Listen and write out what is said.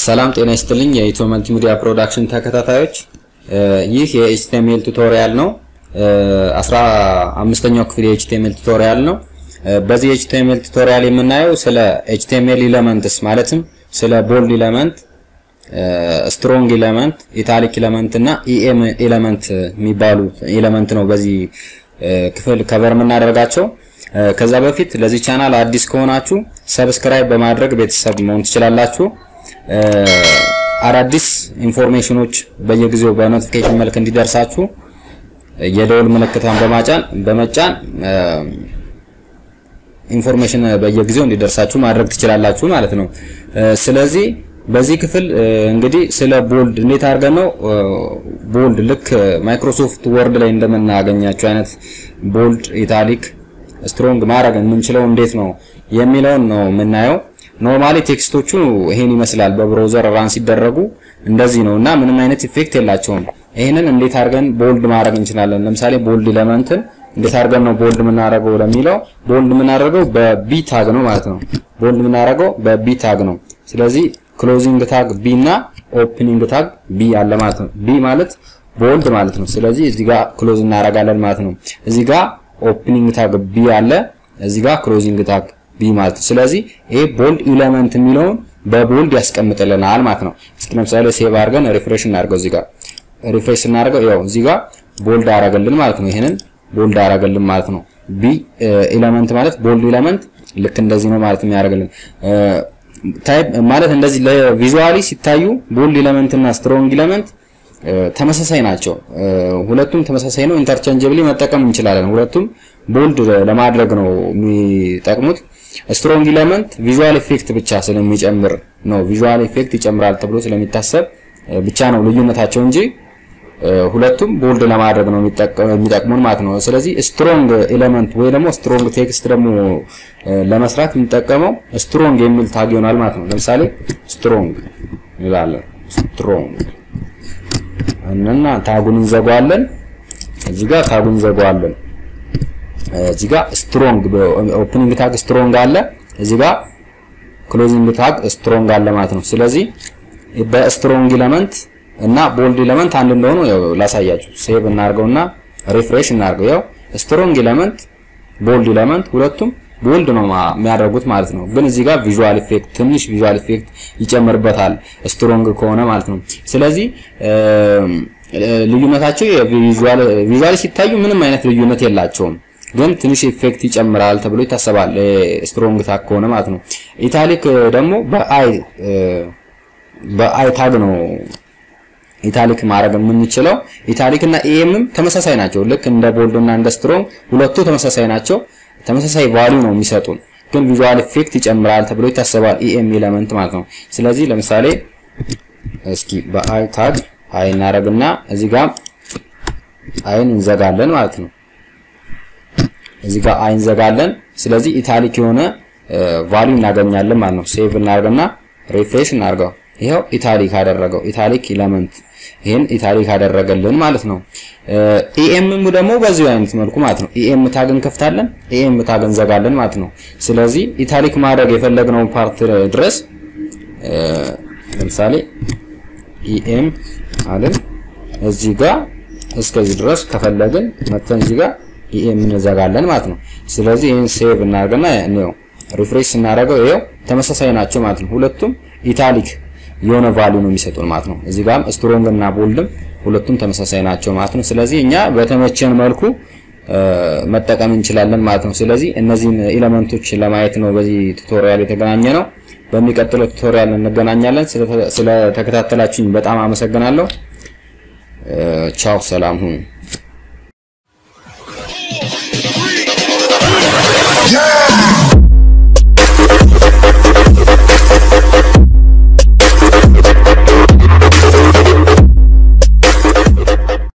ሰላም ጤና ይስጥልኝ የኢትዮ መልቲሚዲያ ፕሮዳክሽን ተከታታዮች፣ ይህ የኤችቲኤምኤል ቱቶሪያል ነው። አስራ አምስተኛው ክፍል የኤችቲኤምኤል ቱቶሪያል ነው። በዚህ የኤችቲኤምኤል ቱቶሪያል የምናየው ስለ ኤችቲኤምኤል ኢለመንትስ ማለትም ስለ ቦልድ ኢለመንት፣ ስትሮንግ ኢለመንት፣ ኢታሊክ ኢለመንት እና ኢኤም ኢለመንት የሚባሉ ኢለመንት ነው በዚህ ክፍል ከቨር የምናደርጋቸው። ከዛ በፊት ለዚህ ቻናል አዲስ ከሆናችሁ ሰብስክራይብ በማድረግ ቤተሰብ መሆን ትችላላችሁ። አዳዲስ ኢንፎርሜሽኖች በየጊዜው በኖቲፊኬሽን መልክ እንዲደርሳችሁ የደውል ምልክቷን በማጫን በመጫን ኢንፎርሜሽን በየጊዜው እንዲደርሳችሁ ማድረግ ትችላላችሁ ማለት ነው። ስለዚህ በዚህ ክፍል እንግዲህ ስለ ቦልድ እንዴት አድርገን ነው ቦልድ ልክ ማይክሮሶፍት ወርድ ላይ እንደምናገኛቸው አይነት ቦልድ፣ ኢታሊክ፣ ስትሮንግ ማድረግ የምንችለው እንዴት ነው የሚለውን ነው የምናየው። ኖርማሊ ቴክስቶቹ ይሄን ይመስላል። በብራውዘር ራን ሲደረጉ እንደዚህ ነው እና ምንም አይነት ኢፌክት የላቸውም። ይሄንን እንዴት አድርገን ቦልድ ማድረግ እንችላለን? ለምሳሌ ቦልድ ኢለመንትን እንዴት አድርገን ነው ቦልድ የምናደርገው ለሚለው ቦልድ የምናደርገው በቢ ታግ ነው ማለት ነው። ቦልድ የምናደርገው በቢ ታግ ነው። ስለዚህ ክሎዚንግ ታግ ቢ እና ኦፕኒንግ ታግ ቢ አለ ማለት ነው። ቢ ማለት ቦልድ ማለት ነው። ስለዚህ እዚህ ጋር ክሎዝ እናደርጋለን ማለት ነው። እዚህ ጋር ኦፕኒንግ ታግ ቢ አለ፣ እዚህ ጋር ክሎዚንግ ታግ ቢ ማለት ነው። ስለዚህ ይሄ ቦልድ ኢለመንት የሚለውን በቦልድ ያስቀምጥልናል ማለት ነው። እስኪ ለምሳሌ ሴቭ አድርገን ሪፍሬሽ እናድርገው። እዚህ ጋር ሪፍሬሽ እናድርገው። ያው እዚህ ጋር ቦልድ አረገልን ማለት ነው። ይሄንን ቦልድ አረገልን ማለት ነው። ቢ ኢለመንት ማለት ቦልድ ኢለመንት ልክ እንደዚህ ነው ማለት የሚያደርግልን ታይፕ ማለት እንደዚህ ለቪዥዋሊ ሲታዩ ቦልድ ኢለመንት እና ስትሮንግ ኢለመንት ተመሳሳይ ናቸው። ሁለቱም ተመሳሳይ ነው። ኢንተርቼንጀብሊ መጠቀም እንችላለን። ሁለቱም ቦልድ ለማድረግ ነው የሚጠቅሙት። ስትሮንግ ኢለመንት ቪዥዋል ኢፌክት ብቻ ስለሚጨምር ነው ቪዥዋል ኢፌክት ይጨምራል ተብሎ ስለሚታሰብ ብቻ ነው ልዩነታቸው እንጂ ሁለቱም ቦልድ ለማድረግ ነው የሚጠቅሙን ማለት ነው። ስለዚህ ስትሮንግ ኤሌመንት ወይ ደግሞ ስትሮንግ ቴክስት ደግሞ ለመስራት የሚጠቀመው ስትሮንግ የሚል ታግ ይሆናል ማለት ነው። ለምሳሌ ስትሮንግ እንላለን። ስትሮንግ እና ታጉን እንዘጋዋለን። እዚህ ጋር ታጉን እንዘጋዋለን። እዚህ ጋር ስትሮንግ ኦፕኒንግ ታግ ስትሮንግ አለ። እዚህ ጋር ክሎዚንግ ታግ ስትሮንግ አለ ማለት ነው። ስለዚህ በስትሮንግ ኢለመንት እና ቦልድ ኢለመንት አንድ እንደሆኑ ያው ላሳያችሁ። ሴቭ እናርገውና ሪፍሬሽ እናርገው። ያው ስትሮንግ ኢለመንት፣ ቦልድ ኢለመንት ሁለቱም ቦልድ ነው የሚያደርጉት ማለት ነው። ግን እዚህ ጋር ቪዥዋል ኢፌክት ትንሽ ቪዥዋል ኢፌክት ይጨምርበታል ስትሮንግ ከሆነ ማለት ነው። ስለዚህ ልዩነታቸው ቪዥዋል ሲታዩ ምንም አይነት ልዩነት የላቸውም። ግን ትንሽ ኢፌክት ይጨምራል ተብሎ ይታሰባል ስትሮንግ ታግ ከሆነ ማለት ነው። ኢታሊክ ደግሞ በአይ በአይ ታግ ነው ኢታሊክ ማድረግ የምንችለው። ኢታሊክ እና ኢኤምም ተመሳሳይ ናቸው። ልክ እንደ ቦልድ እና እንደ ስትሮንግ ሁለቱ ተመሳሳይ ናቸው። ተመሳሳይ ቫልዩ ነው የሚሰጡን፣ ግን ቪዥዋል ኢፌክት ይጨምራል ተብሎ ይታሰባል ኢኤም ኤሌመንት ማለት ነው። ስለዚህ ለምሳሌ እስኪ በአይ ታግ አይ እናደርግና እዚህ ጋር አይን እንዘጋለን ማለት ነው። እዚህ ጋር አይ እንዘጋለን። ስለዚህ ኢታሊክ የሆነ ቫልዩ እናገኛለን ማለት ነው። ሴቭ እናደርግና ሪፍሬሽ እናድርገው። ይሄው ኢታሊክ አደረገው። ኢታሊክ ኢለመንት ይሄን ኢታሊክ አደረገልን ማለት ነው። ኢኤምም ደግሞ በዚሁ አይነት መልኩ ማለት ነው። ኢኤም ታግ እንከፍታለን፣ ኢኤም ታግ እንዘጋለን ማለት ነው። ስለዚህ ኢታሊክ ማድረግ የፈለግነው ፓርት ድረስ ለምሳሌ ኢኤም አለን እዚህ ጋር እስከዚህ ድረስ ከፈለግን መተን እዚህ ጋር ኢኤም እንዘጋለን ማለት ነው። ስለዚህ ይሄን ሴቭ እናደርግና ነው ሪፍሬሽ ስናደርገው ይሄው ተመሳሳይ ናቸው ማለት ነው። ሁለቱም ኢታሊክ የሆነ ቫልዩ ነው የሚሰጡን ማለት ነው። እዚህ ጋርም ስትሮንግ እና ቦልድም ሁለቱም ተመሳሳይ ናቸው ማለት ነው። ስለዚህ እኛ በተመቸን መልኩ መጠቀም እንችላለን ማለት ነው። ስለዚህ እነዚህን ኤሌመንቶች ለማየት ነው በዚህ ቱቶሪያል የተገናኘ ነው። በሚቀጥለው ቱቶሪያል እንገናኛለን። ስለተከታተላችሁኝ በጣም አመሰግናለሁ። ቻው፣ ሰላም ሁኑ።